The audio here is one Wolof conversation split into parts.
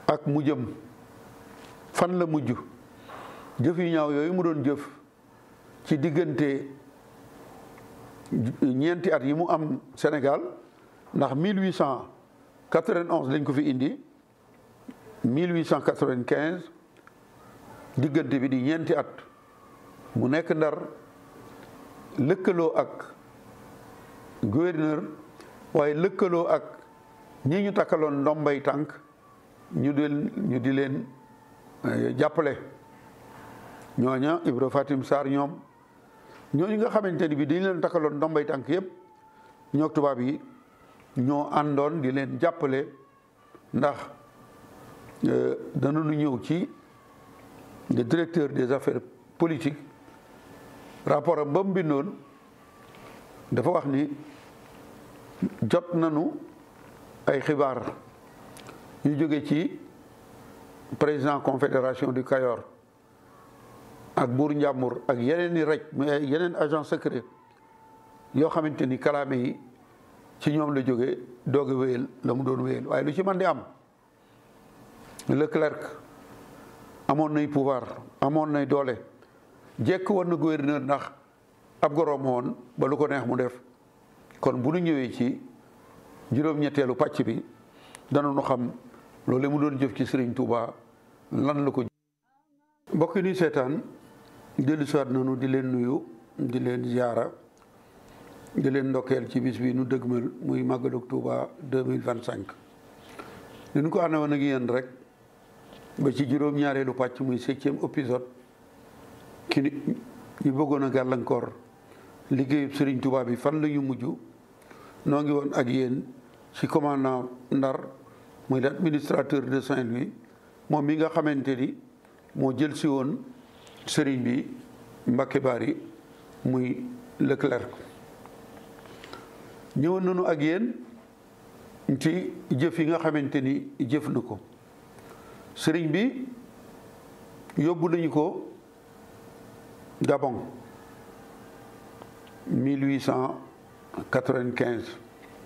ak mu jëm fan la mujj jëf yu ñaaw yooyu mu doon jëf ci diggante ñeenti at yi mu am Sénégal ndax 1891 lañ ko fi indi 1895 diggante bi di ñeenti at mu nekk ndar lëkkaloo ak gouverneur waaye lëkkaloo ak ñi ñu takkaloon ndombay tànk ñu di ñu di leen jàppale ñooña Ibra Fatim Sarr ñoom ñooñu nga xamante ni bi dañu leen takkaloon ndombay tànk yëpp ñoo tubaab yi ñoo àndoon di leen jàppale ndax danañu ñëw ci le directeur des affaires politiques rapport am ba mu bindoon dafa wax ni jot nañu ay xibaar yu jóge ci président confédération du Kayor ak buur Njàmbur ak yeneen i rek mais yeneen agent secret yoo xamante ni kalaame yi ci ñoom la jóge doog a wéyal la mu doon wéyal waaye lu ci mën di am Leclerc amoon nay pouvoir amoon nay doole jekk woon na gouverneur ndax ab goroom woon ba lu ko neex mu def kon bu nu ñëwee ci juróom-ñetteelu pàcc bi danañu xam loolu mu doon jëf ci Serigne Touba lan la ko. mbokk yi ñuy seetaan dellu siwaat nañu di leen nuyu di leen ziara di leen ndokkeel ci bis bi nu dëgmal muy màggalug Touba deux mille vingt cinq. ni ñu ko ànd woon ak yéen rek ba ci juróom-ñaareelu pàcc muy septième épisode ki ñu bëggoon a gàllankoor liggéeyub Serigne Touba bi fan la ñu mujj noo ngi woon ak yéen ci commandant Ndar muy l'administrateur de Saint-Louis moom mi nga xamante ni moo jël si woon Serigne bi Mbacké Bari muy Leclerc ñëwoon nañu ak yéen ci jëf yi nga xamante ni jëf na ko sëriñ bi yóbbu nañu ko Gabon 1895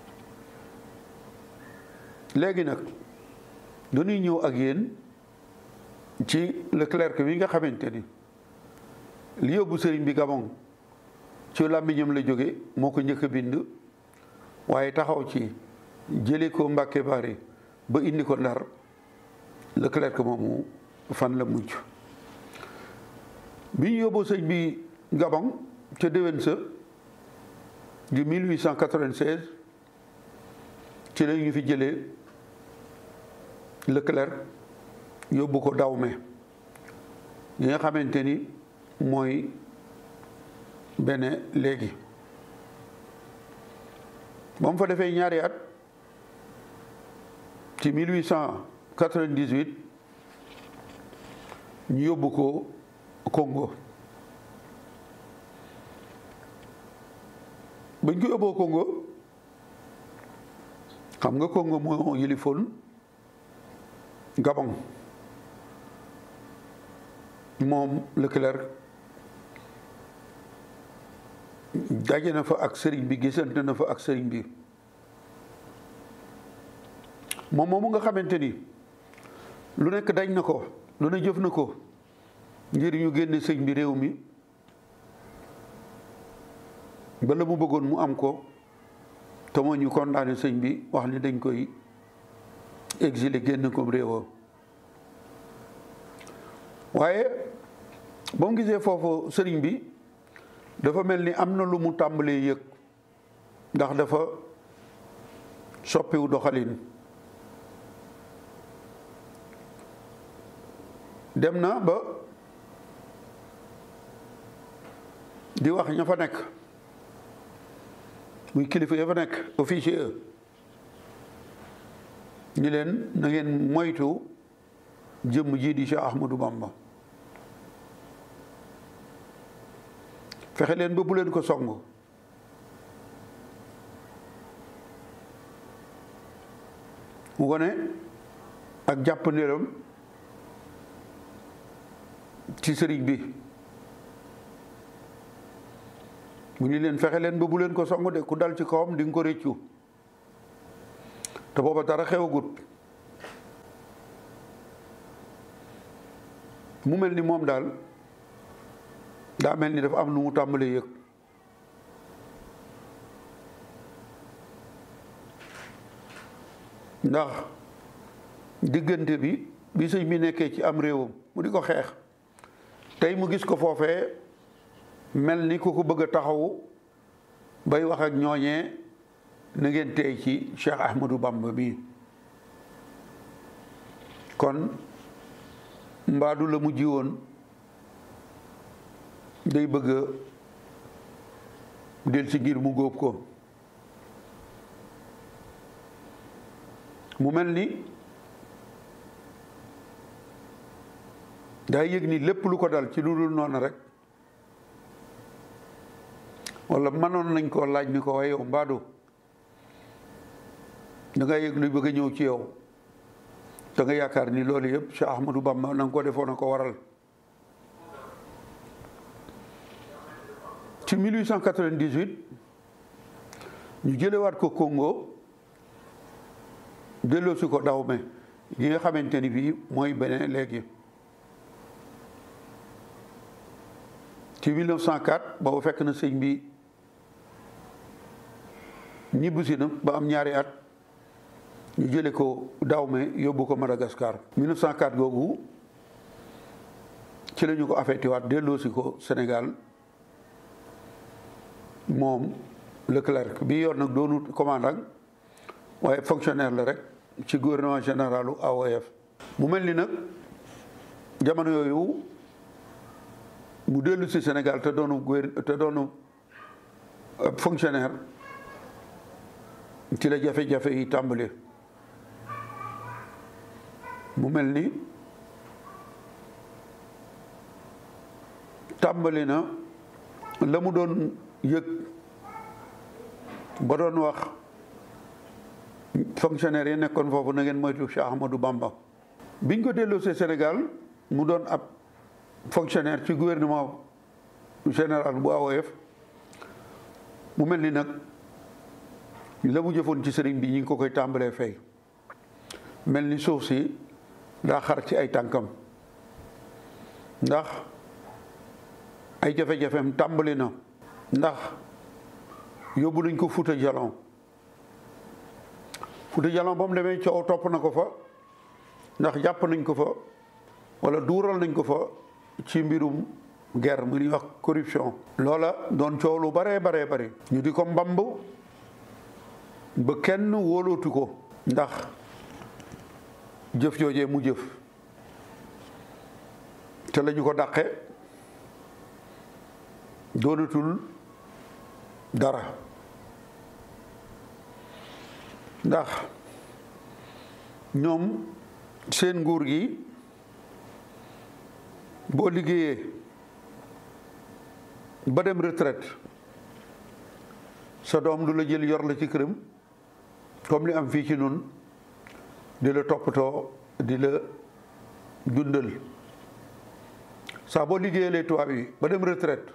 léegi nag dañuy ñëw ak yéen ci Leclerc wi nga xamante ni li yóbbu sëriñ bi Gabon ci làmmiñam la jóge moo ko njëkk a bind waaye taxaw ci jële ko Mbacké Bari ba indi ko Ndar Leclerc moomu fan la mujj bi ñu yóbboo sëñ bi Gabon ca déwén sa di 1896 ci la ñu fi jëlee Leclerc yóbbu ko Dahomey yi nga xamante ni mooy Bénin léegi ba mu fa defee ñaari at ci 1898 ñu yóbbu ko Congo bañ ko yóbboo Congo xam nga Congo moo yilifoon Gabon moom Leclerc daje na fa ak sëriñ bi gisante na fa ak sëriñ bi moom moomu nga xamante ni lu nekk dañ na ko lu ne jëf na ko ngir ñu génne sëñ bi réew mi ba la mu bëggoon mu am ko te moo ñu condamné sëñ bi wax ni dañ koy exilé génn ko réewam waaye ba mu gisee foofu sëriñ bi dafa mel ni am na lu mu tàmbalee yëg ndax dafa soppiwu doxalin dem na ba di wax ña fa nekk muy kilifa ya fa nekk officier ñi leen na ngeen moytu jëmm ji di Cheikh Ahmadou Bamba fexe leen ba bu leen ko song mu wone ak jàpp ndéram ci sëriñ bi mu ni leen fexe leen ba bu leen ko song de ku dal ci kawam di nga ko réccu te booba dara xewagut mu mel ni moom daal daa mel ni dafa am nu mu tàmbalee yëg ndax diggante bi bi sëñ bi nekkee ci am réewam mu di ko xeex tey mu gis ko foofee mel ni ku ko bëgg a taxawu bay wax ak ñooñee na ngeen tey ci Cheikh Ahmadou Bamba bi kon mbaadu la mu ji woon day bëgg a del si ngir mu góob ko mu mel ni daa yëg ni lépp lu ko dal ci lu dul noonu rek wala mënoon nañ koo laaj ni ko waaye yow mbaadu da nga yëg luy bëgg a ñëw ci yow da nga yaakaar ni loolu yëpp Cheikh Ahmadou Bamba na nga ko defoon a ko waral ci 1898 ñu jëlewaat ko Congo delloosi ko Dahomey gi nga xamante ni bii mooy Bénin léegi ci 1904 boobu fekk na sëñ bi ñibbisi na ba am ñaari at ñu jële ko Dahomey yóbbu ko Madagascar 1904 googu ci la ñu ko affecté waat delloosi ko Sénégal moom Leclerc bi yor nag doonut commandant waaye fonctionnaire la rek ci gouvernement généralu AOF mu mel ni nag jamono yooyu mu dellu si Sénégal te doonu gouver te doonu fonctionnaire ci la jafe-jafe yi tàmbali mu mel ni tàmbali na la mu doon yëg ba doon wax fonctionnaire yi nekkoon foofu na ngeen moytu Cheikh Ahmadou Bamba biñ ko delloosee Sénégal mu doon ab fonctionnaire ci gouvernement général bu AOF mu mel ni nag la mu jëfoon ci sëriñ bi ñi ngi ko koy tàmbalee fay mel ni suuf si daa xar ci ay tànkam ndax ay jafe-jafeem tàmbali na ndax yóbbu nañ ko Fuuta Jalon Fuuta Jalon ba mu demee coow topp na ko fa ndax jàpp nañ ko fa wala duural nañ ko fa ci mbirum guerre mu ñuy wax corruption loola doon coow lu baree baree bari ñu di ko mbamb ba kenn wóolootu ko ndax jëf joojee mu jëf te lañu ko dàqe doonatul dara ndax ñoom seen nguur gi boo liggéeyee ba dem retraite sa doom du la jël yor la ci këram comme li am fii ci nun di la toppatoo di la dundal saa boo liggéeyalee tubaab yi ba dem retraite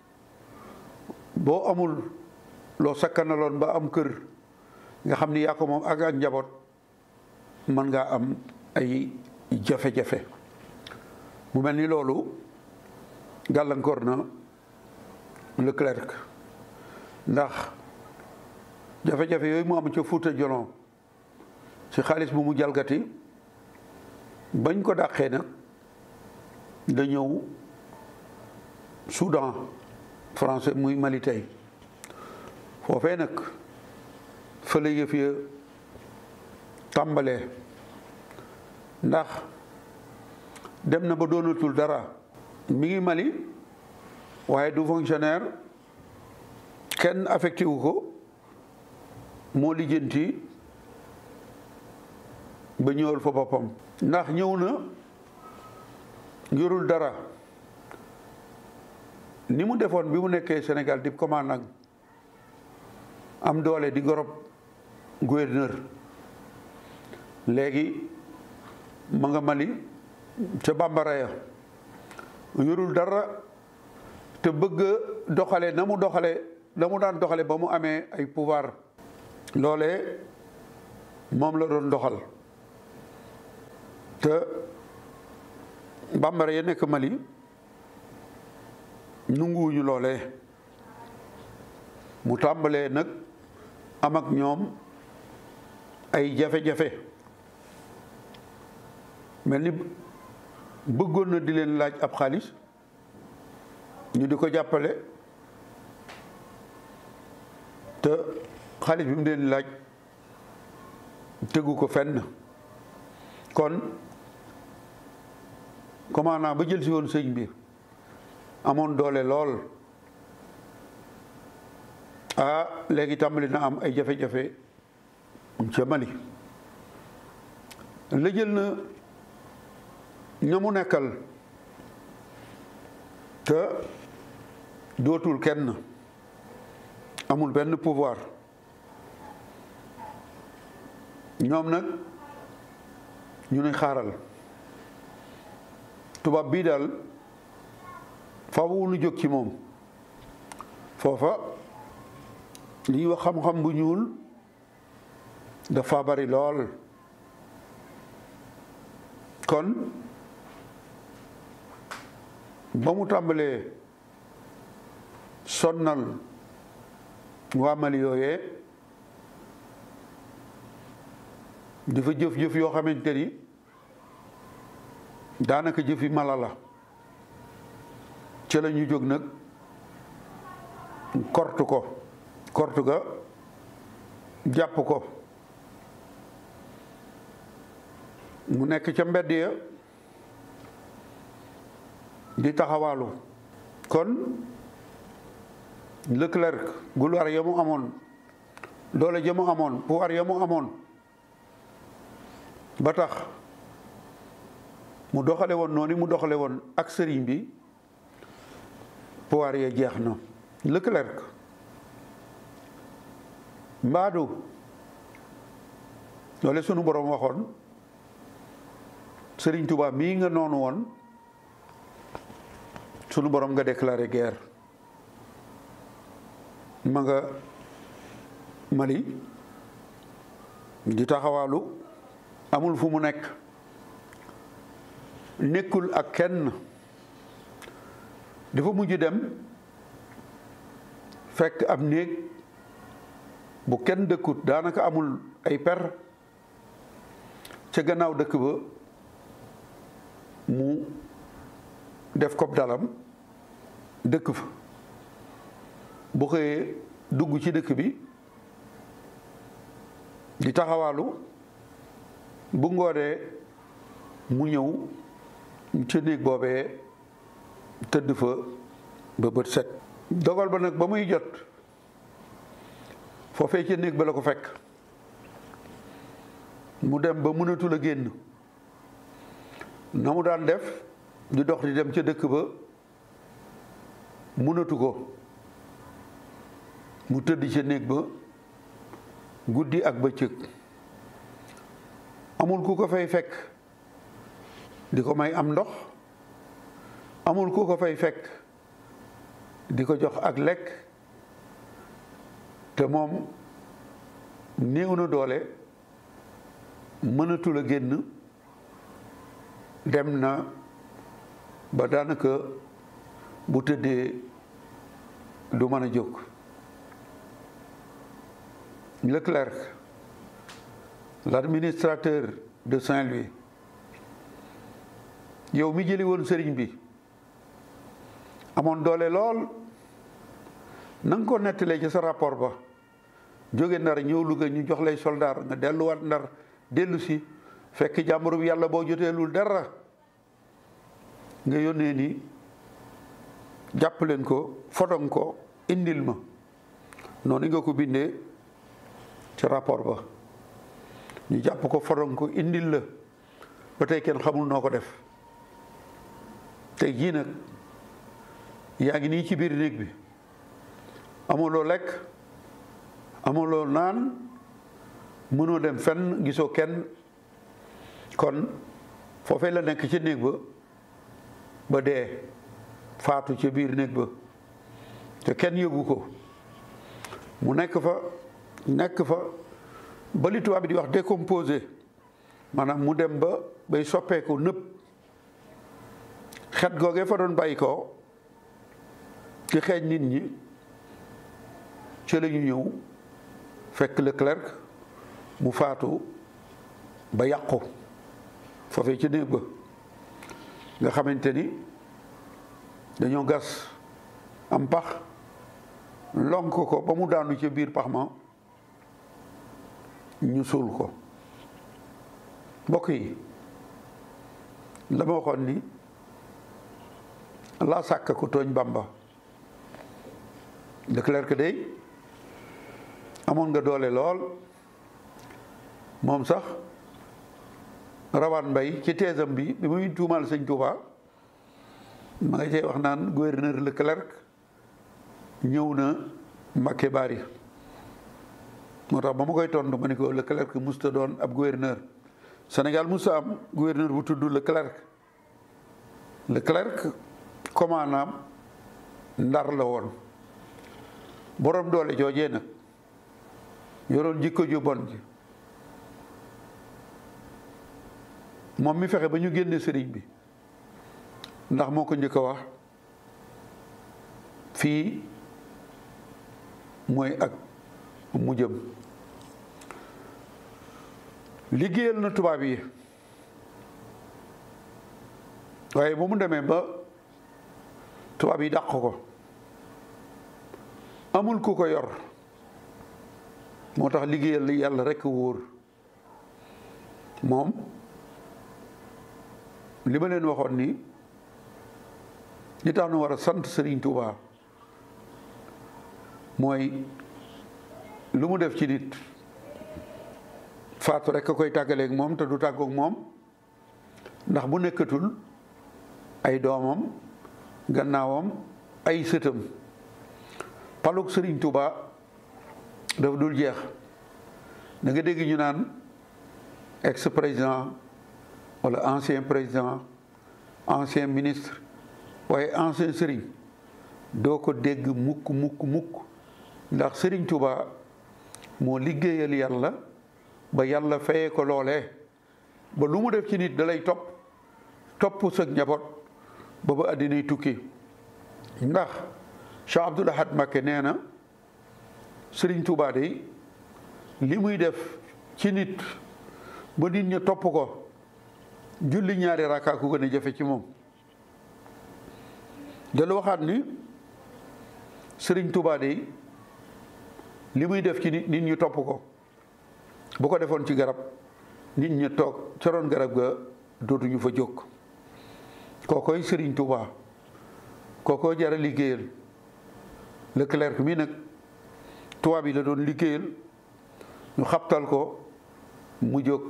boo amul loo sakkanaloon ba am kër nga xam ni yaa ko moom ak ak njaboot mën ngaa am ay jafe-jafe mu mel ni loolu gàllankoor na Leclerc ndax jafe-jafe yooyu mu am ca Fuuta Jalon ci xaalis bu mu jalgati bañ ko dàqee nag da ñëw Soudan français muy Mali tey foofee nag fële yëf ya tàmbalee ndax dem na ba doonatul dara mi ngi Mali waaye du fonctionnaire kenn affecté wu ko moo lijjanti ba ñëwal fa boppam ndax ñëw na yorul dara ni mu defoon bi mu nekkee Sénégal di commandant am doole di gorob gouverneur léegi ma nga Mali ca bambara ya yorul dara te bëgg doxale na mu doxale na mu daan doxale ba mu amee ay pouvoir loolee moom la doon doxal te bambara ya nekk Mali nunguwuñu loolee mu tàmbalee nag am ak ñoom ay jafe-jafe mel ni bëggoon na di leen laaj ab xaalis ñu di ko jàppale te xaalis bi mu leen laaj tegu ko fenn kon commandant ba jël si woon sëñ bi amoon doole lool ah léegi tàmbali na am ay jafe-jafe ca Mali la jël na ña mu nekkal te dootul kenn amul benn pouvoir ñoom nag ñu ne xaaral tubaab bii daal faaw nu jóg ci moom foofa li ñuy wax xam-xam bu ñuul dafa bari lool kon ba mu tàmbalee sonnal waa Mali yooyee di fa jëf-jëf yoo xamante ni daanaka jëfi mala la ca la ñu jóg nag kortu ko kortu ga jàpp ko mu nekk ca mbedd ya di taxawaalu kon Leclerc gulwaar ya mu amoon doole ja mu amoon pouvoir ya mu amoon ba tax mu doxale woon noonu mu doxale woon ak sëriñ bi pouvoir ya jeex na Leclerc mbaadu loole sunu borom waxoon sëriñ Tuubaa mii nga noonu woon sunu borom nga déclaré guerre ma nga Mali di taxawaalu amul fu mu nekk nekkul ak kenn dafa mujj dem fekk ab néeg bu kenn dëkkut daanaka amul ay per ca gannaaw dëkk ba mu def kob dalam dëkk fa bu xëyee dugg ci dëkk bi di taxawaalu bu ngoonee mu ñëw ca néeg boobee tëdd fa ba bët set dogal ba nag ba muy jot foofee ca néeg ba la ko fekk mu dem ba mënatul a génn na mu daan def di dox di dem ca dëkk ba mënatu ko mu tëdd ca néeg ba guddi ak bëccëg amul ku ko fay fekk di ko may am ndox amul ku ko fay fekk di ko jox ak lekk te moom néew na doole mënatul a génn dem na ba daanaka bu tëddee du mën a jóg Leclerc l'administrateur de Saint-Louis yow mi jëli woon sëriñ bi amoon doole lool na nga ko nettalee ci sa rapport ba jóge ndar ñëw Louga ñu jox lay soldaar nga delluwaat ndar dellu si fekk jàmbur bi yàlla boo joteelul dara nga yónnee ni jàpp leen ko fotong ko indil ma noonu nga ko bindee ci rapport ba ñu jàpp ko fotong ko indil la ba tey kenn xamul noo ko def tey jii nag yaa ngi nii ci biir néeg bi amuloo lekk amuloo naan mënoo dem fenn gisoo kenn kon foofee la nekk ci néeg ba ba dee faatu ca biir néeg ba te kenn yëgu ko mu nekk fa nekk fa ba li tubaab bi di wax décomposé maanaam mu dem ba bay soppeeku nëpp xet googee fa doon bàyyi ko ci xeeñ nit ñi ci la ñu ñëw fekk Leclerc mu faatu ba yàqu foofee ci néeg ba nga xamante ni dañoo gas am pax lonk ko ba mu daanu ca biir pax ma ñu suul ko mbokk yi la ma waxoon ni laa sàkk ko tooñ Bamba Leclerc day amoon nga doole lool moom sax rawaan mbay ci teesam bi bi muy tuumaal sëñ Touba ma nga cay wax naan gouverneur Leclerc ñëw na Mbacké Bari moo tax ba ma koy tontu ma ne ko Leclerc musta doon ab gouverneur Sénégal musta am gouverneur bu tudd Leclerc Leclerc commandant Ndar la woon borom doole joojee nag yoroon jikko ju bon ji moom mi fexe ba ñu génne sëriñ bi ndax moo ko njëkk a wax fii mooy ak mu jëm liggéeyal na tubaab yi waaye ba mu demee ba tubaab yi dàq ko amul ku ko yor moo tax liggéeyal yàlla rekk wóor moom li ma leen waxoon ni li tax nu war a sant Sëriñ Tuubaa mooy lu mu def ci nit faatu rekk a koy tàggaleeg moom te du tàggoog moom ndax bu nekkatul ay doomam gannaawam ay sëtam palug Sëriñ Tuubaa dafa dul jeex da nga dégg ñu naan ex président wala ancien président ancien ministre waaye ancien sëriñ doo ko dégg mukk mukk mukk ndax Sëriñ Tuubaa moo liggéeyal yàlla ba yàlla fayee ko loolee ba lu mu def ci nit dalay topp topp sa njaboot ba ba àddinay tukki ndax Cheikh Abdoul Ahad Mbacké nee na Sëriñ Tuubaa de li muy def ci nit ba nit ña topp ko julli ñaari rakkaa ku gën a jafe ci moom dalu waxaat ni Sëriñ Tuubaa de li muy def ci nit nit ñu topp ko bu ko defoon ci garab nit ña toog ca roon garab ga dootuñu fa jóg kookoy Sëriñ Tuubaa kookoo jara liggéeyal Leclerc mi nag tubaab yi la doon liggéeyal ñu xabtal ko mu jóg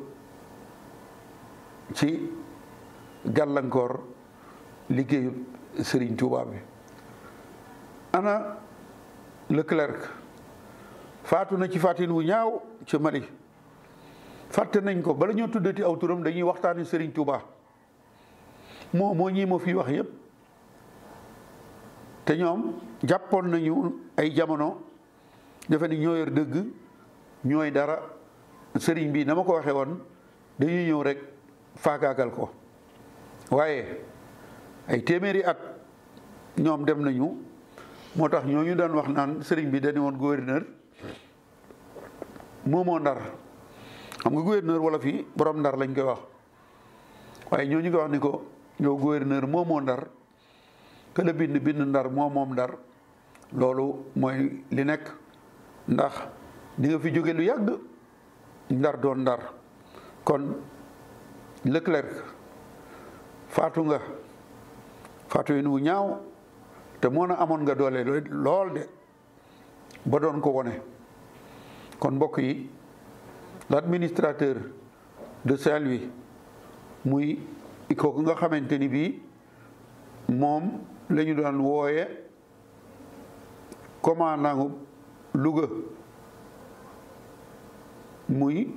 ci gàllankoor liggéeyu Sëriñ Tuubaa bi ana Leclerc faatu na ci fàttin wu ñaaw ci Mali fàtte nañ ko bala ñoo tuddati aw turam dañuy waxtaani Sëriñ Tuubaa moo moo ñii ma fi wax yépp te ñoom jàppoon nañu ay jamono defe ni ñoo yor dëgg ñooy dara sëriñ bi na ma ko waxee woon dañuy ñëw rek faagaagal ko waaye ay téeméeri at ñoom dem nañu moo tax ñooñu daan wax naan sëriñ bi dañu woon gouverneur moomoo ndar xam nga gouverneur wala fii borom ndar lañ koy wax waaye ñooñu ko wax ni ko yow gouverneur moomoo ndar que la bind bind ndar moo moom ndar loolu mooy li nekk ndax di nga fi jóge lu yàgg ndar doon ndar kon Leclerc faatu nga faatu yi nu ñaaw te moo na amoon nga doole lool de ba doon ko wone kon mbokk yi l'administrateur de Saint-Louis muy kooku nga xamante ni bii moom la ñu daan wooye commandant Louga muy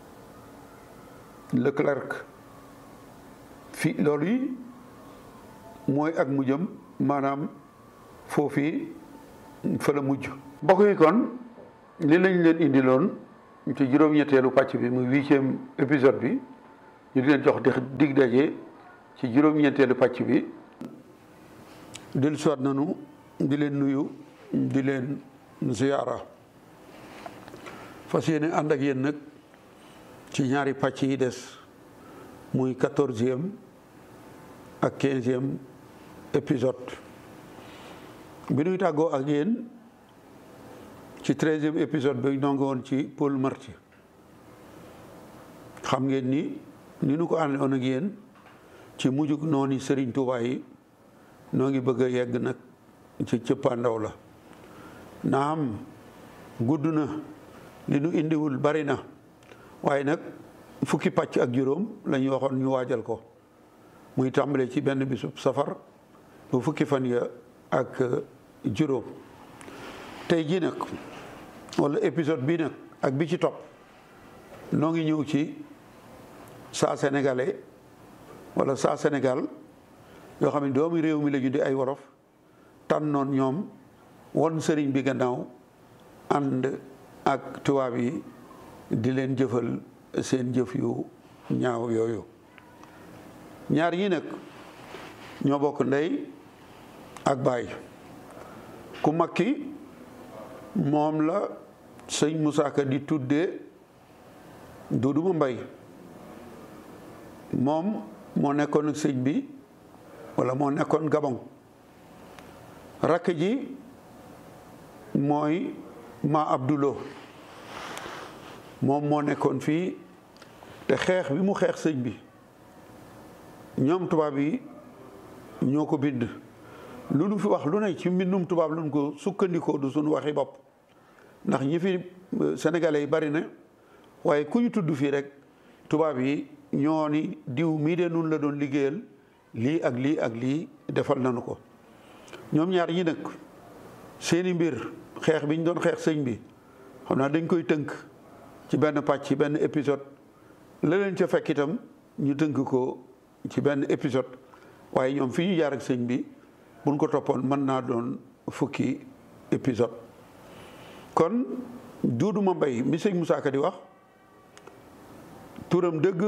Leclerc fi loolu yi mooy ak mujjam maanaam foofii fa la mujj mbokk yi kon li lañ leen indiloon ci juróom-ñetteelu pàcc bi muy huitième épisode bi ñu di leen jox di dig daje ci juróom-ñetteelu pàcc bi del soit nanu di leen nuyu di leen ziyaara fas yéene ànd ak yéen nag ci ñaari pàcc yi des muy quatorzième ak quinzième épisode bi nuy tàggoo ak yéen ci treizième épisode bi noo ngi woon ci Paul Marty xam ngeen ni ni nu ko ànd woon ak yéen ci mujjug noonu Sëriñ Tuubaa yi noo ngi bëgg a yegg nag ci cëppaandaw la naam gudd na li nu indiwul bari na waaye nag fukki pàcc ak juróom la ñu waxoon ñu waajal ko muy tàmbale ci benn bisub safar bu fukki fan ya ak juróom tey jii nag wala épisode bii nag ak bi ci topp noo ngi ñëw ci saa sénégalais wala saa Sénégal yoo xam ne doomi réew mi la ñu di ay wolof tànnoon ñoom won sëriñ bi gannaaw ànd ak tubaab yi di leen jëfal seen jëf yu ñaaw yooyu ñaar yi nag ñoo bokk ndey ak baay ku mag ki moom la sëñ Moussa Ka di tuddee Duudu Mbay moom moo nekkoon ak sëñ bi walla moo nekkoon Gabon rakk ji mooy ma Abdulo moom moo nekkoon fii te xeex bi mu xeex sëñ bi ñoom tubaab yi ñoo ko bind lu nu fi wax lu ne ci mbindum tubaab lu nu ko sukkandikoo du suñu waxi bopp ndax ñi fi sénégalais yi bari na waaye ku ñu tudd fii rek tubaab yi ñoo ni diw mii de nun la doon liggéeyal lii ak lii ak lii defal nañu ko ñoom ñaar ñi nag seeni mbir xeex bi ñu doon xeex sëñ bi xam naa dañ koy tënk ci benn pàcc ci benn épisode la leen ca fekk itam ñu tënk ko ci benn épisode waaye ñoom fi ñu jaar ak sëñ bi buñ ko toppoon mën naa doon fukki épisode kon Duudu Mbay mi sëñ Moussa Ka di wax turam dëgg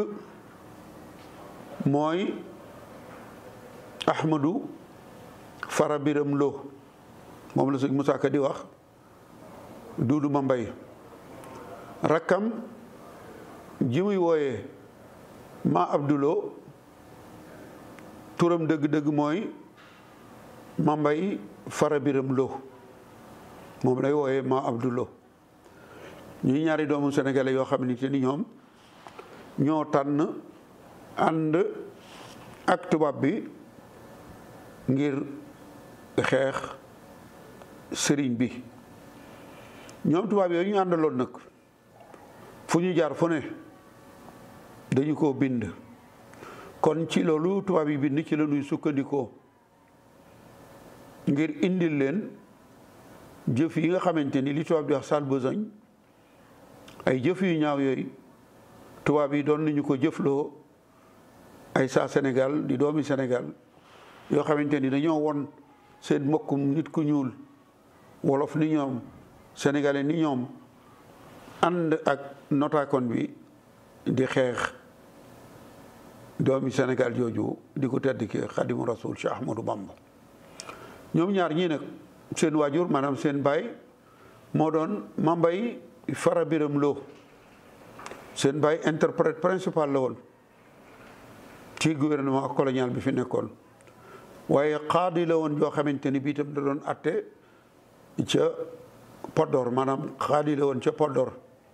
mooy Ahmadou Fara Biram Lo moom la sëñ Moussa Ka di wax Duudu Mbay rakkam ji muy wooyee ma Abdulo turam dëgg-dëgg mooy Mambay Fara Biram Lo moom lay wooyee ma Abdulo ñuy ñaari doomu sénégalais yoo xam ni ni ñoom ñoo tànn ànd ak tubaab bi ngir xeex sëriñ bi ñoom tubaab yooyu ñu àndaloon nag fu ñu jaar fu ne dañu ko bind kon ci loolu tubaab yi bind ci la ñuy sukkandikoo ngir indil leen jëf yi nga xamante ni li tubaab di wax sale besogne ay jëf yu ñaaw yooyu tubaab yi doon nañu ko jëfloo ay saa Sénégal di doomi Sénégal yoo xamante ni dañoo won seen mbokkum nit ku ñuul wolof ni ñoom sénégalais ni ñoom ànd ak notaakon bi di xeex doomi Sénégal jooju di ko tedd ki xadimu rasul Cheikh Ahmadou Bamba ñoom ñaar ñii nag seen waajur maanaam seen baay moo doon Mambay Fara Biram Lo seen baay interprète principal la woon ci gouvernement colonial bi fi nekkoon waaye xaadi la woon joo xamante ni bii itam da doon atte ca Podor maanaam xaadi la woon ca Podor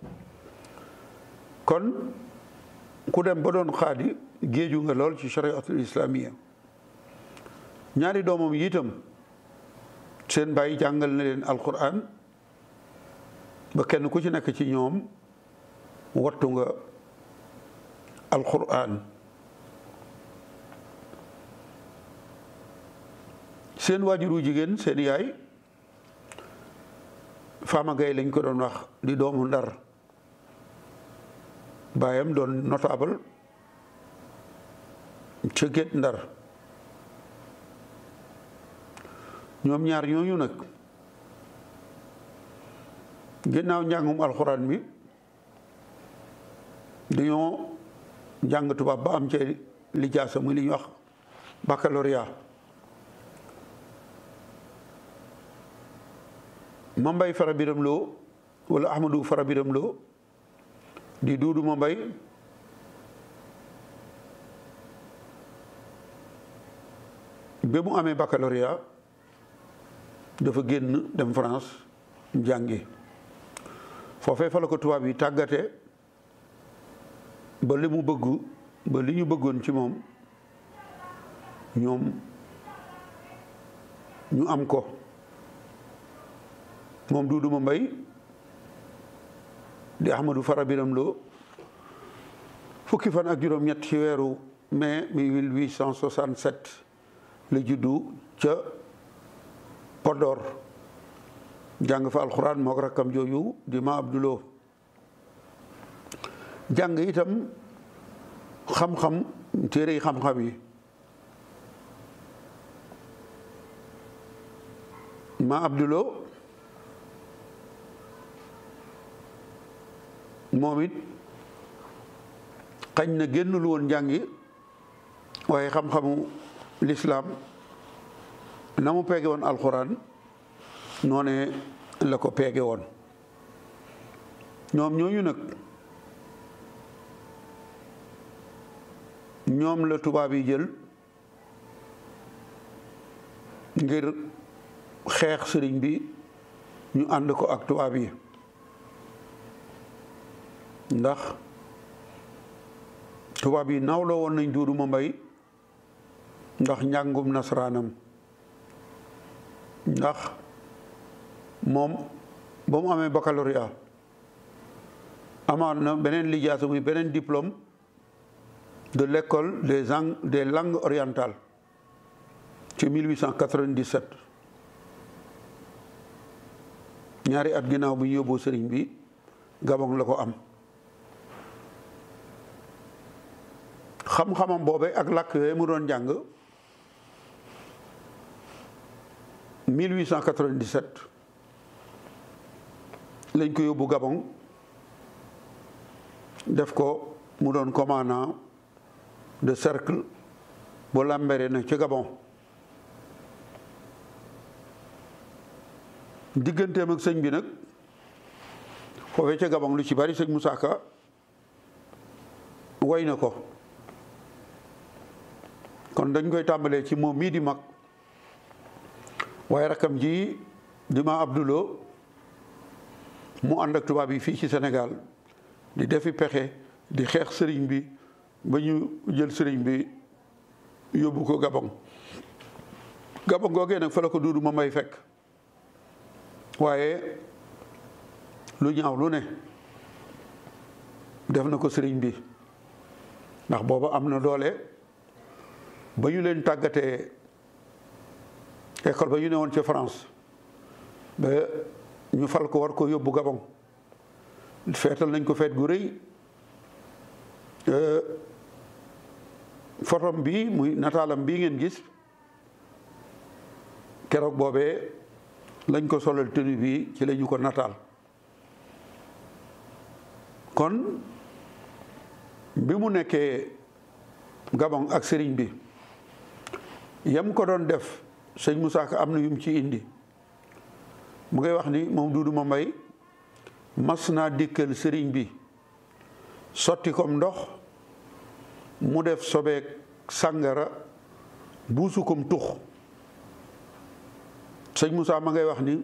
kon ku dem ba doon xaadi géeju nga lool ci chariatul islamia ñaari doomam yi itam seen bàyyi jàngal na leen alquran ba kenn ku ci nekk ci ñoom wattu nga alquran seen waajuru jigéen seen yaay Fama Gaye lañ ko doon wax di doomu ndar baayam doon notable ca Gétt Ndar ñoom ñaar ñooñu nag ginnaaw njàngum alxuraan bi dañoo jàng tubaab ba am ci lijaasa muy li ñuy wax baccalauréat Mambay Fara Biram Lo wala Ahmadou Fara Biram Lo di Duudu Mambay ba mu amee baccalauréat dafa génn dem France jàngi foofee fa la ko tubaab yi tàggate ba li mu bëgg ba li ñu bëggoon ci moom ñoom ñu am ko moom Duudu Mambay di Ahmadou Fara Biram Lo fukki fan ak juróom-ñett ci weeru mai 1867 la juddu ca Podor jàng fa alxuraan moo ko rakkam jooju di ma Abdulo jàng itam xam-xam téere yi xam-xam yi ma Abdulo moom it xañ na génnul woon njàngi waaye xam-xamu lislaam na mu peege woon alxuraan noone la ko peege woon ñoom ñooñu nag ñoom la tubaab yi jël ngir xeex sëriñ bi ñu ànd ko ak tubaab yi ndax tubaab yi nawloo woon nañ Duudu Mambay ndax njàngum nasaraanam ndax moom ba mu amee baccalauréat amaat na beneen lijaasa muy beneen diplôme de l'école des des langues orientales ci 1897 ñaari at ginnaaw bu ñu yóbboo sëriñ bi Gabon la ko am xam-xamam boobe ak làkk yooyu mu doon jàng 1897 lañ ko yóbbu Gabon def ko mu doon commandant de cercle bu Lambéré na ci Gabon digganteem ak sëñ bi nag foofee ca Gabon lu ci bari sëñ Moussa Ka way na ko kon dañ koy tàmbalee ci moom mii di mag waaye rakam ji di ma Abdulo mu ànd ak tubaab yi fii ci Sénégal di defi pexe di xeex sëriñ bi ba ñu jël sëriñ bi yóbbu ko Gabon Gabon googee nag fa la ko Duudu Mambay fekk waaye lu ñaaw lu ne def na ko sëriñ bi ndax booba am na doole ba ñu leen tàggatee école ba ñu ne woon ca France ba ñu fal ko war ko yóbbu Gabon feetal nañ ko feet gu rëy photom bi muy nataalam bii ngeen gis keroog boobee lañ ko solal tenue bi ci la ñu ko nataal kon bi mu nekkee Gabon ak sëriñ bi yam ko doon def sëñ Moussa Ka am na yum ci indi mu ngay wax ni moom Duudu Mambay mas naa dikkal sëriñ bi sotti kom ndox mu def sobeek sàngara buusu kom tux sëñ Moussa ma ngay wax ni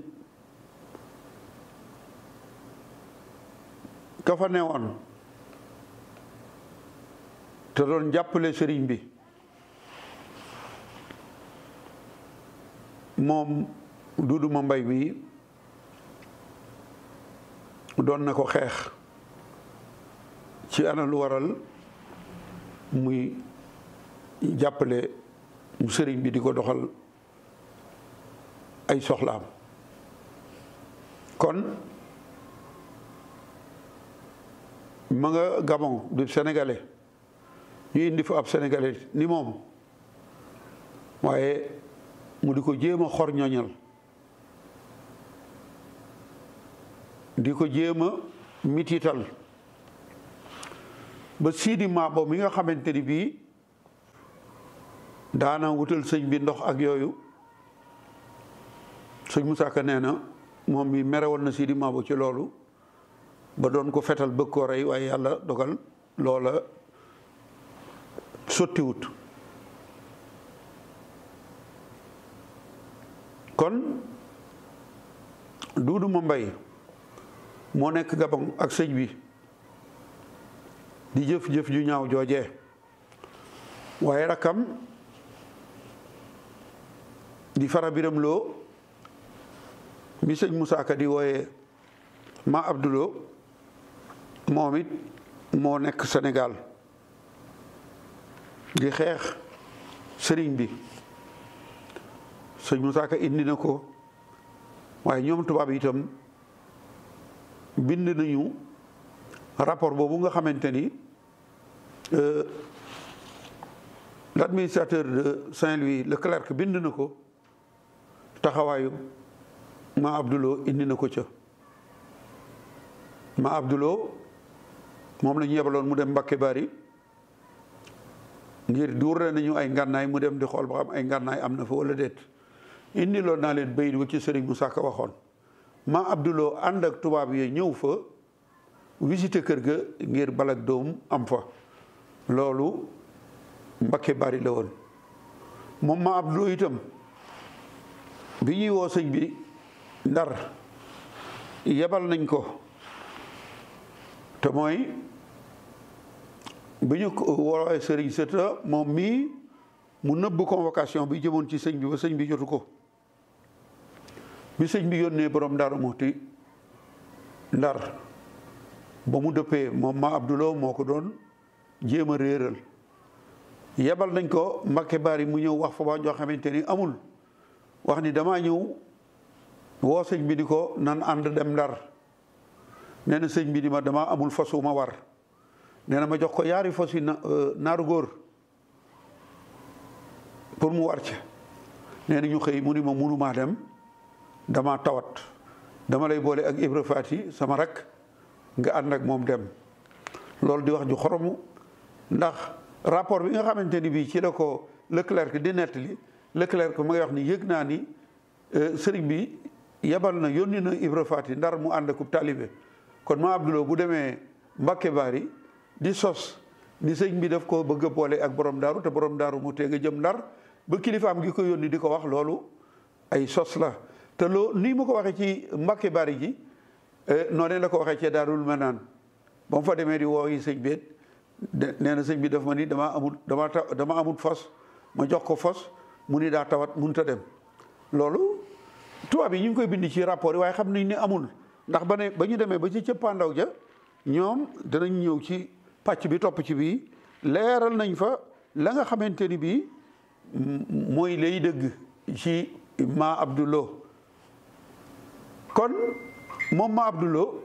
ka fa newoon te doon jàppale sëriñ bi moom Duudu Mambay bi doon na ko xeex ci ana lu waral muy jàppale mu sëriñ bi di ko doxal ay soxlaam kon ma nga Gabon du sénégalais ñu indi fa ab sénégalais ni moom waaye mu di ko jéem a xor ñoñal di ko jéem a mitital ba siidi maabo mi nga xamante ni bii daana wutal sëñ bi ndox ak yooyu sëñ Moussa Ka nee na moom mi mere woon na Sidi Mabo ci loolu ba doon ko fetal bëgg koo rey waaye yàlla dogal loola sottiwut kon Duudu Mambay moo nekk Gabon ak sëñ bi di jëf-jëf ju ñaaw joojee waaye rakkam di fara biram loo mi sëñ Moussa Ka di wooye ma Abdulo moom it moo nekk Sénégal di xeex sëriñ bi sëñ Moussa Ka indi na ko waaye ñoom tubaab itam bind nañu rapport boobu nga xamante ni l'administrateur de Saint-Louis le clerc bind na ko taxawaayu ma Abdulo indi na ko ca ma Abdulo moom la ñu yebaloon mu dem Mbakke Bari ngir duur nañu ay ngànnaay mu dem di xool ba xam ay ngànnaay am na fa wala déet indi loon naa leen bayit wa ci Sëriñ Moussa Ka waxoon ma Abdulo ànd ak tubaab yi ñëw fa visité kër ga ngir balak doom am fa loolu Mbakke Bari la woon moom ma Abdulo itam bi ñuy woo sëñ bi ndar yebal nañ ko te mooy bi ñu woowee sëriñ sëta moom mii mu nëbb convocation bi jëmoon ci sëñ bi ba sëñ bi jotu ko bi sëñ bi yónnee borom Daaru Muxti ndar ba mu dëppee moom ma Abdulo moo ko doon jéem a réeral yebal nañ ko Mbakke Bari mu ñëw wax fa ba ñoo xamante ni amul wax ni damaa ñëw woo sëñ bi di ko nan ànd dem ndar nee na sëñ bi di ma damaa amul fas wu ma war nee na ma jox ko yaari fas yi naaru góor pour mu war ca nee na ñu xëy mu ni ma munumaa dem dama tawat dama lay boole ak Ibra Faati sama rak nga ànd ak moom dem loolu di wax ju xoromu ndax rapport bi nga xamante ni bii ci la ko Leclerc di nettali Leclerc ma ngay wax ni yëg naa ni sëriñ bi yebal na yónni na Ibra Faati ndar mu ànd akub taalibe kon ma Abdulo bu demee Mbakke Bari di sos ni sëñ bi daf ko bëgg a boole ak borom daaru te borom daaru mu tee nga jëm ndar ba kilifaam gi ko yónni di ko wax loolu ay sos la te loo nii mu ko waxee ci Mbakke Bari ji noonee la ko waxee ci Daarul Manaan ba mu fa demee di woo yi sëñ bi nee na sëñ bi daf ma ni dama amul dama dama amul fas ma jox ko fas mu ni daa tawat mënut a dem loolu tubaab yi ñu ngi koy bind ci rapport yi waaye xam nañ ni amul ndax ba ne ba ñu demee ba ci cëppaandaw ja ñoom danañ ñëw ci pàcc bi topp ci bii leeral nañ fa la nga xamante ni bii mooy lay dëgg ci ma Abdulo kon moom ma Abdulo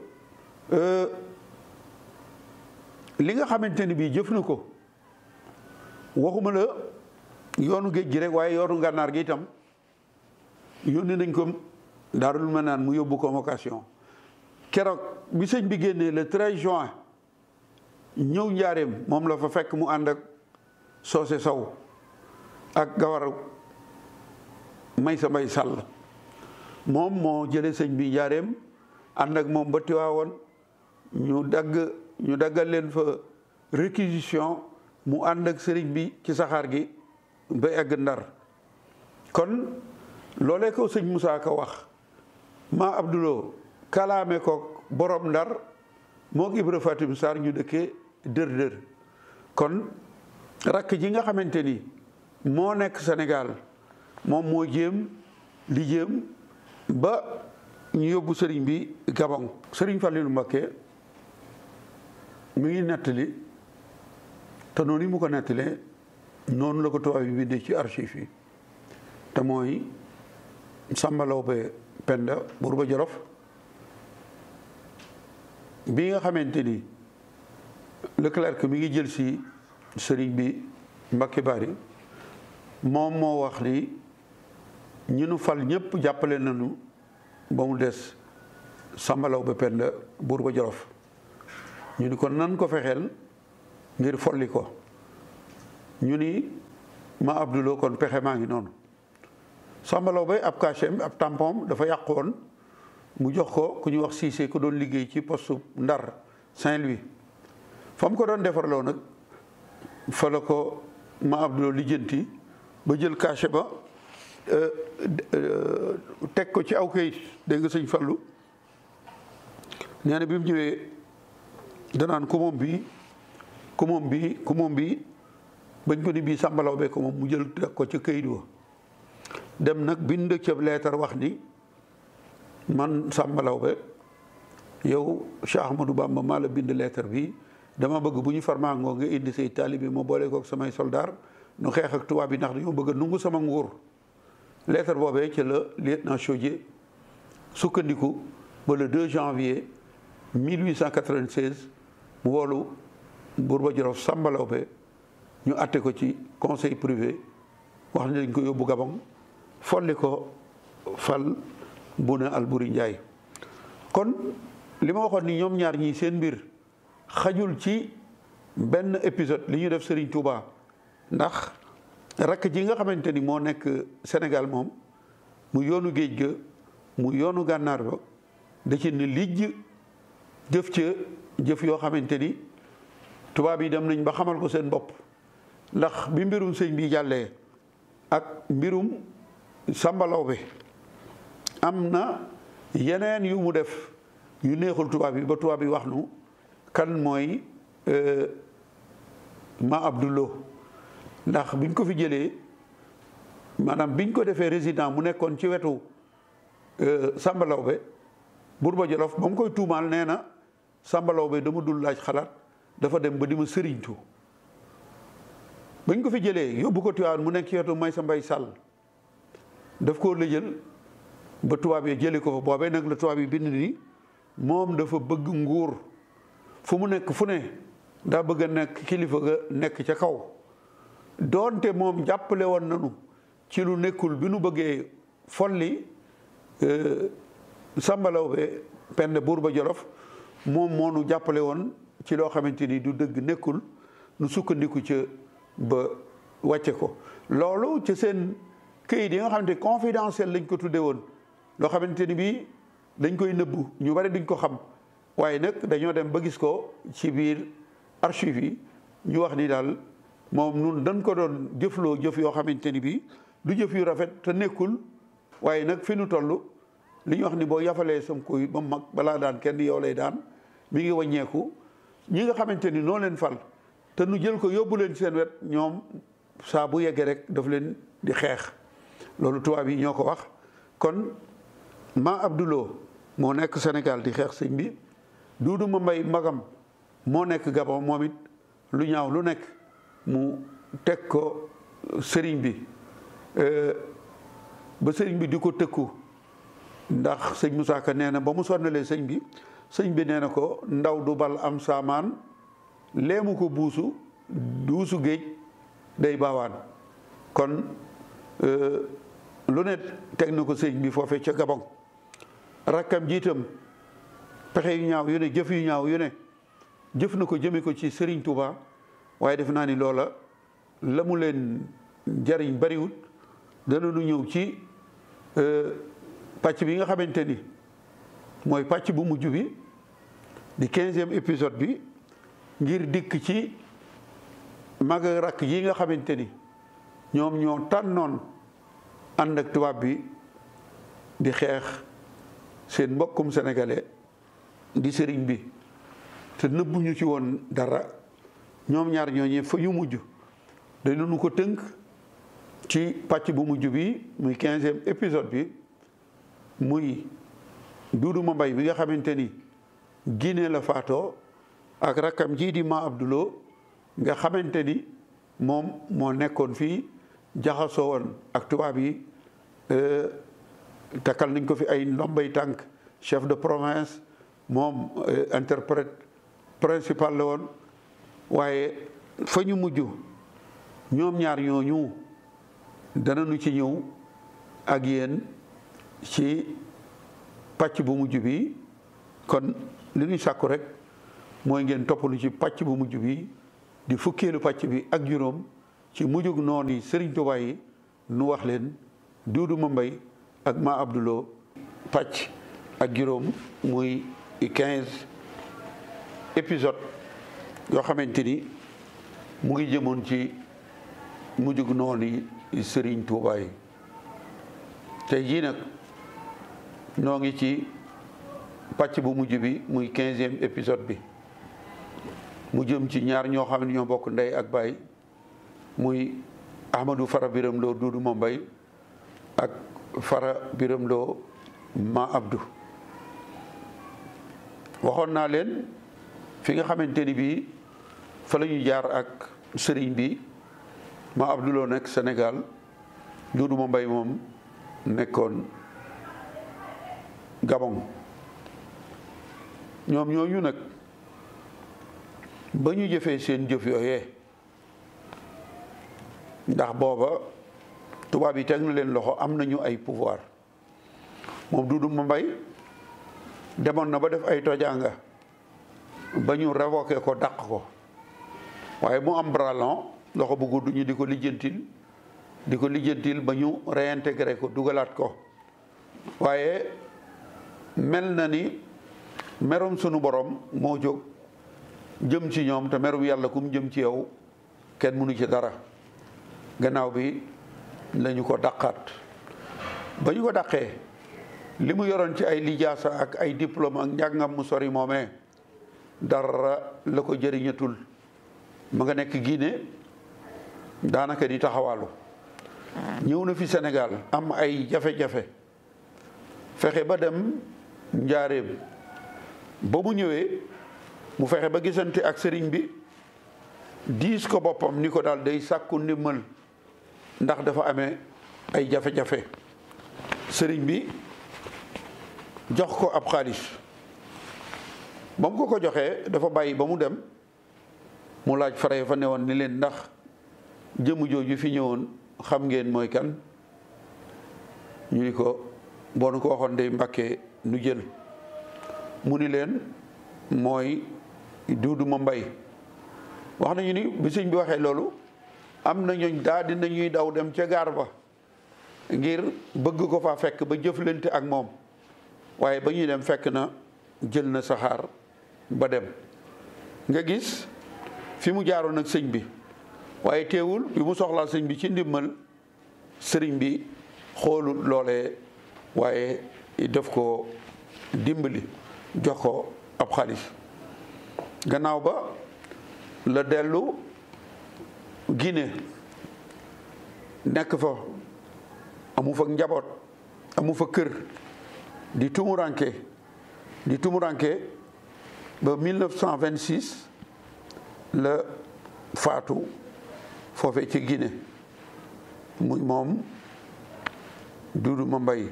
li nga xamante ni bii jëf na ko waxuma la yoonu géej gi rek waaye yoonu ngànnaar gi itam yónni nañ ko daarul ma naan mu yóbbu convocation keroog bi sëñ bi génnee le 13 juin ñëw njaareem moom la fa fekk mu ànd ak soose saw ak gawar may sa mbay sàll moom moo jële sëñ bi njaareem ànd ak moom ba Tiwaawoon ñu dagg ñu daggal leen fa réquisition mu ànd ak sëriñ bi ci saxaar gi ba egg ndar kon loolee ko sëñ Moussa Ka wax ma Abdulo kalaame ko borom ndar moo Ibra Fatim Sarr ñu dëkkee dër dër kon rakk ji nga xamante ni moo nekk Sénégal moom moo jéem li jéem ba ñu yóbbu sëriñ bi Gabon sëriñ Fallilou Mbacké mi ngi nettali te noonu yi mu ko nettalee noonu la ko tubaab yi bindee ci archive yi te mooy Samba Lawbe Penda Buurba Jolof bi nga xamante ni Leclerc mi ngi jël si sëriñ bi Mbacké Bari moom moo wax ni ñu nu fal ñëpp jàppale nañu ba mu des Samba Lawbe Penda Buurba Jolof ñu ni kon nan ko fexeel ngir folli ko ñu ni ma Abdulo kon pexe maa ngi noonu Samba Lawbe ab cachet ab tampon dafa yàqoon mu jox ko ku ñu wax Cissé ko doon liggéey ci poste Ndar Saint-Louis fa mu ko doon defarloo nag fa la ko ma Abdou lijjanti ba jël cachet ba teg ko ci aw kayit dégg nga sëñ Fallu nee na bi mu ñëwee danaan ku moom bii ku moom bii ku moom bii bañ ko ni bii sàmbalaw bee ko moom mu jël teg ko ca kayit wa dem nag bind ca leetar wax ni man sàmbalaw be yow Cheikh Ahmadou Bamba maa la bind leetar bi dama bëgg bu ñu farmaangoo nga indi say taalibe ma boole kook samay soldaar nu xeex ak tubaab bi ndax dañoo bëgg a nungu sama nguur leetar boobee ca la lieutenant Chaudié sukkandiku ba le 2 janvier 1896 mu woolu Bourba Jolof Samba Laobé ñu atte ko ci conseil privé wax ne dañ ko yóbbu Gabon folli ko fal Bouna Alboury Ndiaye kon li ma waxoon ni ñoom ñaar ñii seen mbir xajul ci benn épisode li ñu def Serigne Touba ndax rakk ji nga xamante ni moo nekk Sénégal moom mu yoonu géej ga mu yoonu gànnaar ba da ci ne lijj jëf ca jëf yoo xamante ni tubaab yi dem nañ ba xamal ko seen bopp ndax bi mbirum sëñ bi jàllee ak mbirum Samba Laobé am na yeneen yu mu def yu neexul tubaab yi ba tubaab yi wax nu kan mooy ma Abdoulo ndax biñ ko fi jëlee maanaam biñ ko defee résident mu nekkoon ci wetu Samba Laobé Bourba Jolof ba mu koy tuumaal nee na Samba Laobé dama dul laaj xalaat dafa dem ba di ma sëriñtu bañ ko fi jëlee yóbbu ko Tiwaawan mu nekk ci wetu may sa mbay sàll daf koo lëjël ba tubaab yi jëlee ko fa boobee nag la tubaab yi bind ni moom dafa bëgg nguur fu mu nekk fu ne daa bëgg a nekk kilifa ga nekk ca kaw doonte moom jàppale woon nanu ci lu nekkul bi nu bëggee folli Samba Laobé Penda Bourba Jolof moom moo nu jàppale woon ci loo xamante ni du dëgg nekkul nu sukkandiku ca ba wàcce ko loolu ci seen këyit yi nga xamante confidentiel lañ ko tudde woon loo xamante ni bii dañ koy nëbbu ñu bari duñ ko xam waaye nag dañoo dem ba gis ko ci biir archive yi ñu wax ni daal moom nun dañ ko doon jëfloo jëf yoo xamante ni bii du jëf yu rafet te nekkul waaye nag fi nu toll li ñu wax ni boo yafalee sam koy ba mag balaa daan kenn yow lay daan mi ngi wàññeeku ñi nga xamante ni noo leen fal te nu jël ko yóbbu leen seen wet ñoom saa bu yeggee rek daf leen di xeex loolu tubaab yi ñoo ko wax kon ma Abdoulo moo nekk Sénégal di xeex sëñ bi Duudu ma mbay magam moo nekk Gabon moom it lu ñaaw lu nekk mu teg ko sëriñ bi ba sëriñ bi di ko tëkku ndax sëñ Moussa Ka nee na ba mu sonnalee sëñ bi sëñ bi nee na ko ndaw du bal am saamaan leemu ko buusu duusu géej day baawaan kon lu ne teg na ko sëñ bi foofe ca Gabon rakkam jiitam pexe yu ñaaw yu ne jëf yu ñaaw yu ne jëf na ko jëme ko ci Serigne Touba waaye def naa ni loola la mu leen jariñ bariwut dana nu ñëw ci pàcc bi nga xamante ni mooy pàcc bu mujj bi di quinzième épisode bi ngir dikk ci mag ak rakk yi nga xamante ni ñoom ñoo tànnoon ànd ak tubaab bi di xeex seen mbokkum sénégalais di sëriñ bi te nëbbuñu ci woon dara ñoom ñaar ñooñee fa ñu mujj dañu ko tënk ci pàcc bu mujj bi muy quinzième épisode bi muy Duudu ma mbay bi nga xamante ni Guinée la faatoo ak rakkam jii di ma Abdoulo nga xamante ni moom moo nekkoon fii jaxasoo woon ak tubaab yi takkal nañ ko fi ay ndombay tànk chef de province moom interprète principal la woon waaye fa ñu mujj ñoom ñaar ñooñu danañu ci ñëw ak yéen ci pàcc bu mujj bi kon li ñuy sàkku rek mooy ngeen toppalu ci pàcc bu mujj bi di fukkeelu pàcc bi ak juróom ci mujjug noon yi Sëriñ Tuubaa yi nu wax leen Duudu ma mbay ak ma Abdoulo pàcc ak juróom muy quinze épisode yoo xamante ni mu ngi jëmoon ci mujjug noonu Sëriñ Tuubaa yi tey jii nag noo ngi ci pàcc bu mujj bi muy quinzième épisode bi mu jëm ci ñaar ñoo xam ne ñoo bokk ndey ak baay muy Ahmadou Fara Biram Lo Duudu Mambay ak Fara Biram Lo Ma Abdou waxoon naa leen fi nga xamante ni bii fa la ñu jaar ak sëriñ bi Ma Abdou Lo nekk Sénégal Duudu Mambay moom nekkoon Gabon ñoom ñooñu nag ba ñu jëfee seen jëf yooyee ndax booba tubaab yi teg na leen loxo am nañu ay pouvoir moom Duudu Mambay demoon na ba def ay tojanga ba ñu révoqué ko dàq ko waaye mu am bralon loxo bu gudd ñu di ko lijjantil di ko lijjantil ba ñu réintégré ko dugalaat ko waaye mel na ni merum sunu borom moo jóg jëm ci ñoom te merum yàlla kum jëm ci yow kenn mënu ci dara gannaaw bi lañu ko dàqaat ba ñu ko dàqee li mu yoroon ci ay lijaasa ak ay diplôme ak njàngam mu sori moomee dara la ko jëriñatul ma nga nekk Guinée daanaka di taxawaalu ñëw na fi Sénégal am ay jafe-jafe fexe ba dem njaareem ba mu ñëwee mu fexe ba gisante ak sëriñ bi diis ko boppam ni ko daal day sàkku ndimmal ndax dafa amee ay jafe-jafe sëriñ bi jox ko ab xaalis ba mu ko ko joxee dafa bàyyi ba mu dem mu laaj fare fa newoon ni leen ndax jëmm jooju fi ñëwoon xam ngeen mooy kan ñu ni ko boo nu ko waxoon day mbàkkee nu jël mu ni leen mooy Duudu Mambay wax nañu ni bi sëñ bi waxee loolu am na ñooñ daal di nañuy daw dem ca gaar ba ngir bëgg ko fa fekk ba jëflante ak moom waaye ba ñuy dem fekk na jël na saxaar ba dem nga gis fi mu jaaroon ak sëñ bi waaye teewul bi mu soxlaa sëñ bi ci ndimmal sëriñ bi xoolut loolee waaye def ko dimbali jox ko ab xaalis gannaaw ba la dellu Guinée nekk fa amu fa njaboot amu fa kër di tumuranke di tumuranke ba 1926 la faatu foofe ci Guinée muy moom Duudu Mambay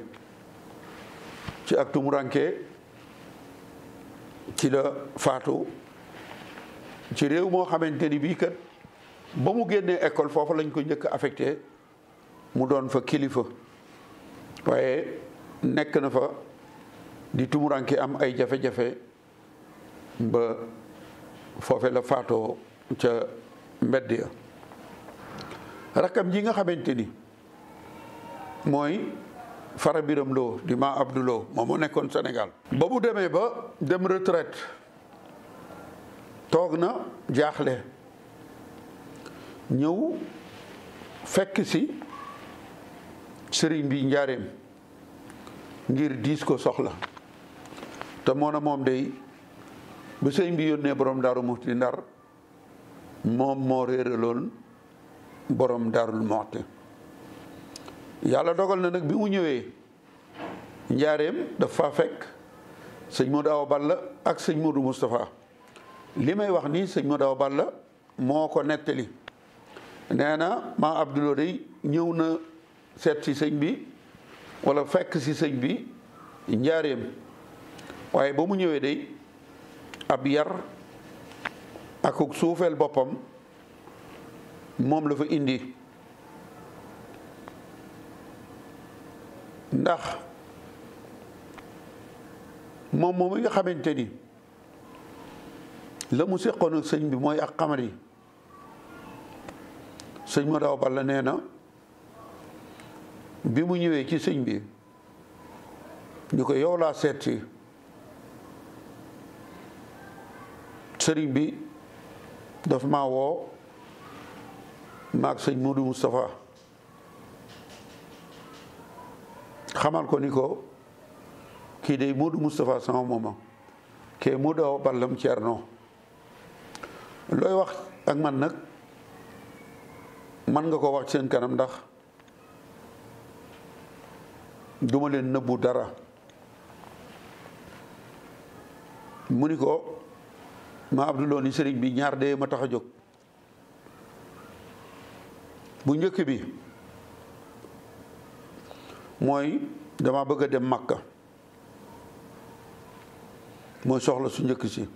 ci ak tumuranke ci la faatu ci réew moo xamante ni bii kat ba mu génnee école foofu lañ ko njëkk affecté mu doon fa kilifa waaye nekk na fa di tumuranke am ay jafe-jafe ba foofe la faatoo ca mbedd ya rakkam ji nga xamante ni mooy Fara Biram Lo di Ma Abdou Lo moom moo nekkoon Sénégal ba mu demee ba dem retraite toog na jaaxle ñëw fekk si sëriñ bi njaareem ngir diis ko soxla te moo na moom day bu sëriñ bi yónnee borom daaru muxti ndar moom moo réeraloon borom daarul muxti yàlla dogal na nag bi mu ñëwee njaareem dafa fekk sëñ Modou Awa Balla ak sëñ Modou Moustapha li may wax nii sëñ Modou Awa Balla moo ko nettali nee na maa Abdoulou day ñëw na seet si sëñ bi wala fekk si sëñ bi njaareem waaye ba mu ñëwee day ab yar ak suufeel boppam moom la fa indi ndax moom moom mi nga xamante ni la mu séqoon ak sëñ bi mooy ak xamar yi sëñ ma daw balla nee na bi mu ñëwee ci sëñ bi ñu ko yow laa seet si sëriñ bi daf ma woo maag sëñ Modou Moustapha xamal ko ni ko kii day Modou Moustapha sama mooma kee Modou Awa Ballam Ceerno looy wax ak man nag man nga ko wax seen kanam ndax duma leen nëbbu dara mu ni ko ma Abdouloo ni sëriñ bi ñaar de ma tax a jóg bu njëkk bi mooy dama bëgg a dem Makka mooy soxla su njëkk si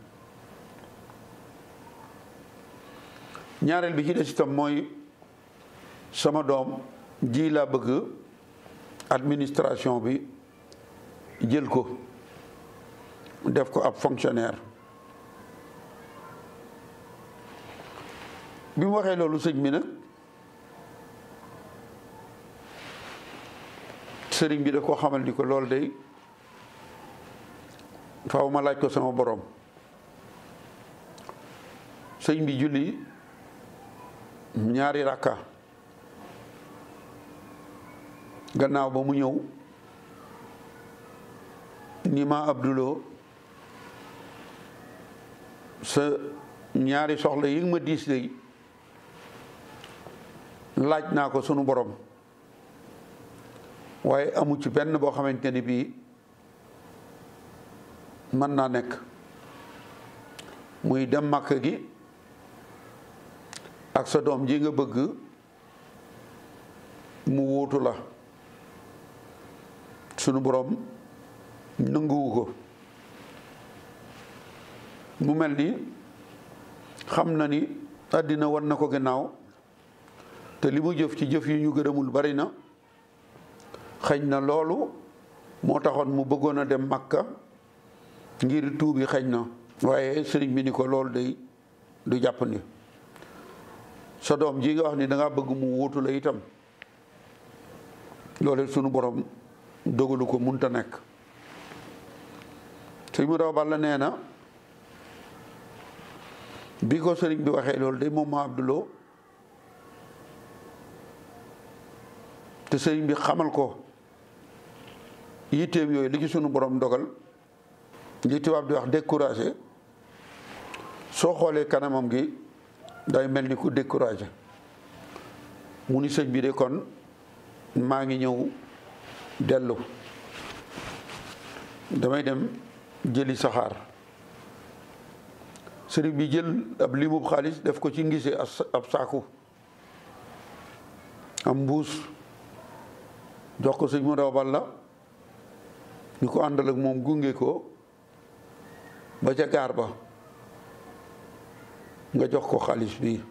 ñaareel bi ci des itam mooy sama doom ji laa bëgg administration bi jël ko def ko ab fonctionnaire bi mu waxee loolu sëñ bi nag sëriñ bi da koo xamal ni ko loolu day faaw ma laaj ko sama borom sëñ bi julli ñaari rakka gannaaw ba mu ñëw ni ma Abdouloo sa ñaari soxla yi nga ma diis day laaj naa ko sunu borom waaye amu ci benn boo xamante ni bii mën naa nekk muy dem màkk gi ak sa doom ji nga bëgg mu wuutu la sunu borom nanguwu ko mu mel ni xam na ni àddina wan na ko gannaaw te li mu jëf ci jëf yu ñu gërëmul bari na xëñ na loolu moo taxoon mu bëggoon a dem Makka ngir tuubi xëñ na waaye sëriñ bi ni ko loolu day du jàpp ni sa doom ji nga wax ni danga bëgg mu wuutu la itam loolu sunu borom dogalu ko munta nekk sëñ mu daw balla nee na bi ko sëriñ bi waxee loolu day moom ma Abdouloo te sëriñ bi xamal ko yitteem yooyu li ci sunu borom dogal li tubaab di wax découragé soo xoolee kanamam gi day mel ni ku découragé mu ni sëñ bi de kon maa ngi ñëw dellu damay dem jëli saxaar sëriñ bi jël ab limub xaalis def ko ci ngise ab saaku am mbuus jox ko sëñ mu daw balla ñu ko àndal ak moom gunge ko ba ca gaar ba nga jox ko xaalis bi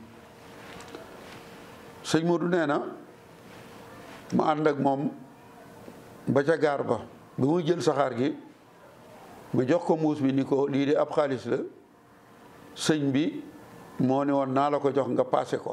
sëñ Modou nee na ma ànd ak moom ba ca gaar ba bi muy jël saxaar gi ma jox ko muus bi ni ko lii de ab xaalis la sëñ bi moo ne woon naa la ko jox nga paase ko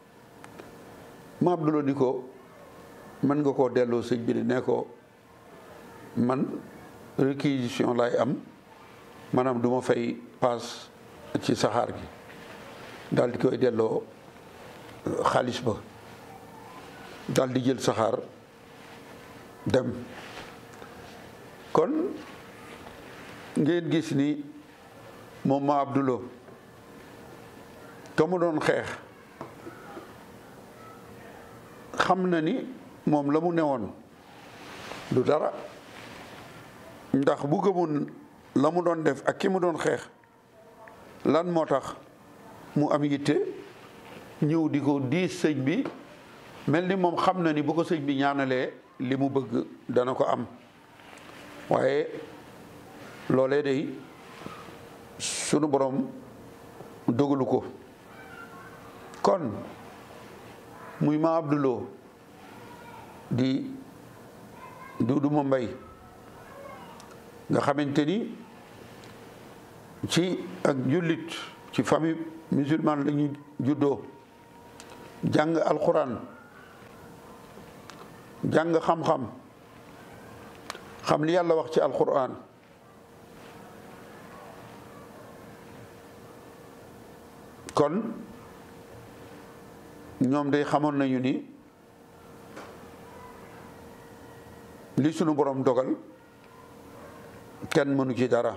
ma Abdouloo ni ko mën nga koo delloo sëñ bi ne ko man réquisition lay am maanaam du ma fay paas ci saxaar gi daal di koy delloo xaalis ba daal di jël saxaar dem kon ngeen gis ni moom ma Abdouloo ka mu doon xeex xam na ni moom la mu newoon du dara ndax bu gëmoon la mu doon def ak ki mu doon xeex lan moo tax mu am yitte ñëw di ko diis sëñ bi mel ni moom xam na ni bu ko sëñ bi ñaanalee li mu bëgg dana ko am waaye loolee day sunu borom dogalu ko kon muy ma Abdouloo di Duudu ma Mbay nga xamante ni ci ak jullit ci famille musulmane la ñu juddoo jàng alxuraan jàng xam-xam xam li yàlla wax ci alquran kon ñoom day xamoon nañu ni li sunu borom dogal kenn mënu ci dara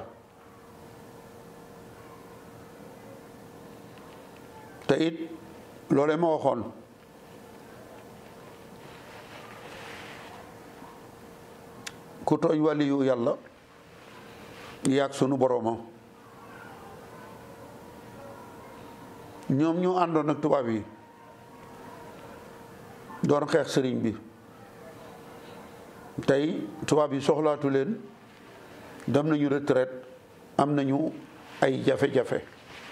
te it loolee ma waxoon ku tooñ waliyu yàlla yaag sunu borooma ñoom ñu àndoon ak tubaab yi doon xeex sëriñ bi tey tubaab yi soxlaatu leen dem nañu retraite am nañu ay jafe-jafe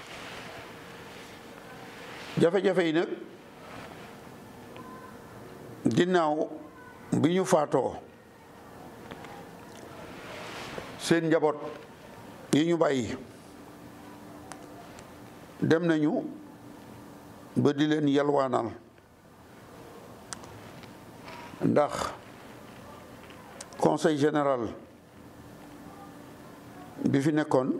jafe-jafe yi nag ginnaaw bi ñu faatoo seen njaboot yi ñu bàyyi dem nañu ba di leen yalwaanal ndax conseil général bi fi nekkoon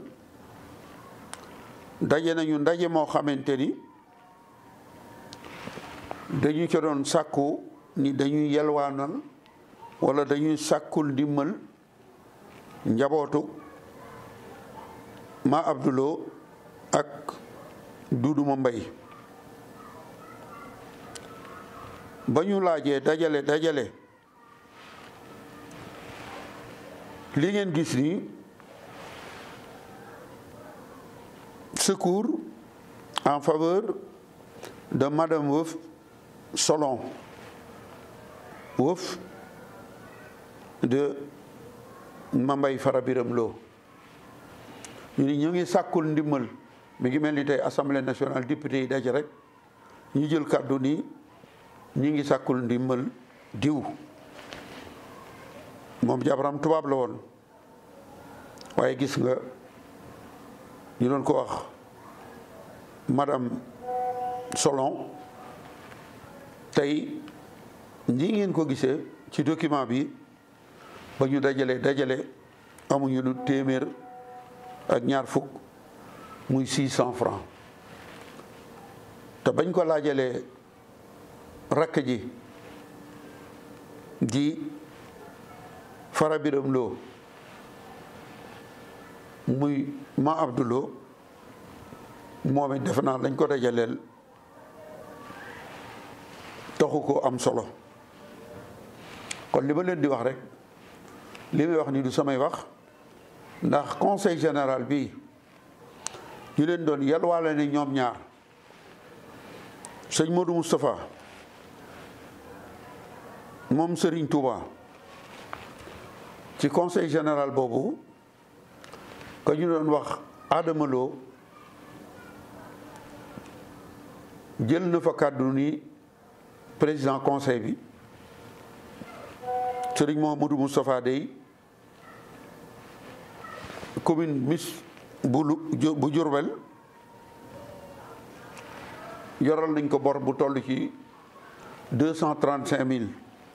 daje nañu ndaje moo xamante ni dañu ca doon sàkku ni dañuy yalwaanal walla dañuy sàkkul ndimmal njabootu ma abduloo ak duuduma mbay ba ñu laajee dajale dajale li ngeen gis ni secours en faveur de madame Wëf Solon Wëf de Mambay Fara Biram Lo ñu ni ñu ngi sàkkul ndimmal mi ngi mel ni tey assemblée nationale député yi daje rek ñu jël kàddu ni ñu ngi sàkkul ndimmal diw moom jabaram tubaab la woon waaye gis nga ñu doon ko wax madame Solon tey ñi ngeen ko gisee ci document bi ba ñu dajale dajale amuñu lu téeméer ak ñaar fukk muy six cent francs te bañ ko laajalee rakk ji di fara biram loo muy ma abduloo moom it defe naa lañ ko dajaleel taxu ko am solo kon li ma leen di wax rek li may wax ni du samay wax ndax conseil général bi ñu leen doon yalwaale ne ñoom ñaar sëñ Modou Moustapha moom Serigne Touba ci conseil général boobu ka ñu doon wax Adama Lo jël na fa kàddu ni président conseil bi Serigne Mouhamadou Moustapha Dey commune mis bu bu Diourbel yoral nañ ko bor bu toll ci deux cent trente cinq mille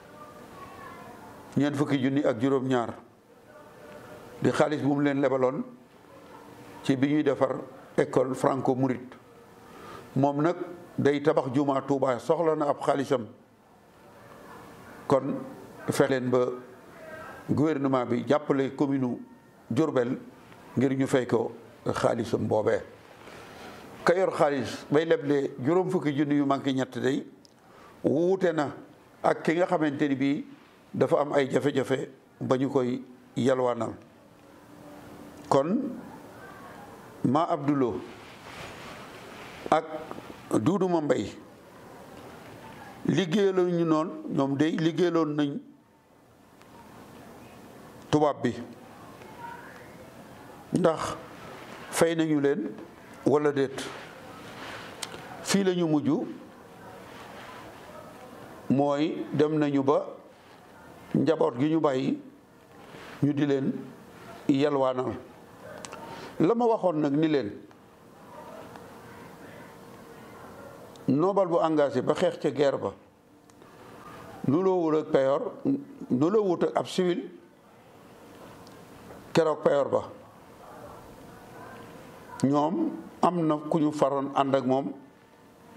ñeent fukki junni ak juróom-ñaar di xaalis bu mu leen lebaloon ci bi ñuy defar école franco mouride moom nag day tabax jumaa Tuuba soxla na ab xaalisam kon fex leen ba gouvernement bi jàppale commune Diourbel ngir ñu fay ko xaalisam boobee ka yor xaalis bay leble juróom fukki junni yu manqué ñett day wuute na ak ki nga xamante ni bii dafa am ay jafe-jafe ba ñu koy yalwaanal kon ma abdulo ak duuduma mbay liggéeyaloon ñu noonu ñoom day liggéeyaloon nañ tubaab bi ndax fay nañu leen walla déet fii la ñu mujj mooy dem nañu ba njaboot gi ñu bàyyi ñu di leen yalwaanal la ma waxoon nag ni leen nobel bu engagé ba xeex ca guerre ba nu loo wut ak payor nu loo wut ak ab civil keroog payoor ba ñoom am na ku ñu faroon ànd ak moom